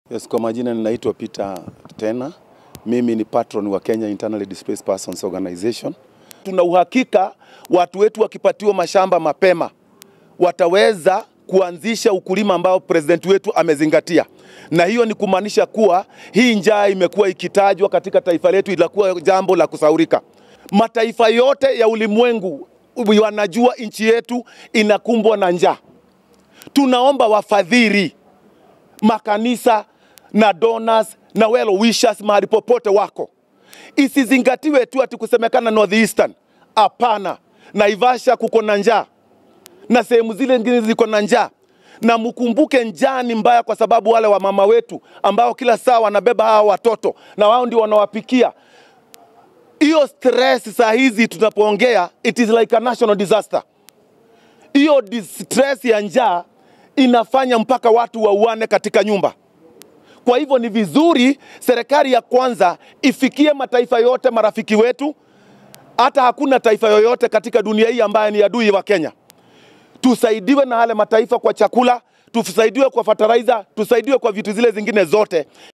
Yes, kwa majina ninaitwa Peter Tena. Mimi ni patron wa Kenya Internally Displaced Persons Organization. Tuna uhakika watu wetu wakipatiwa mashamba mapema wataweza kuanzisha ukulima ambao president wetu amezingatia, na hiyo ni kumaanisha kuwa hii njaa imekuwa ikitajwa katika taifa letu, ilakuwa jambo la kusaurika. Mataifa yote ya ulimwengu wanajua nchi yetu inakumbwa na njaa. Tunaomba wafadhili makanisa na donors na well wishers mahali popote wako, isizingatiwe tu ati kusemekana northeastern. Hapana, Naivasha kuko na njaa na sehemu zile zingine ziko na njaa, na mkumbuke njaa ni mbaya, kwa sababu wale wamama wetu ambao kila saa wanabeba hawa watoto na wao ndio wanawapikia. Hiyo stress saa hizi tunapoongea, it is like a national disaster. Hiyo stress ya njaa inafanya mpaka watu wauane katika nyumba. Kwa hivyo ni vizuri serikali ya kwanza ifikie mataifa yote marafiki wetu. Hata hakuna taifa yoyote katika dunia hii ambaye ni adui wa Kenya. Tusaidiwe na yale mataifa kwa chakula, tusaidiwe kwa fertilizer, tusaidiwe kwa vitu zile zingine zote.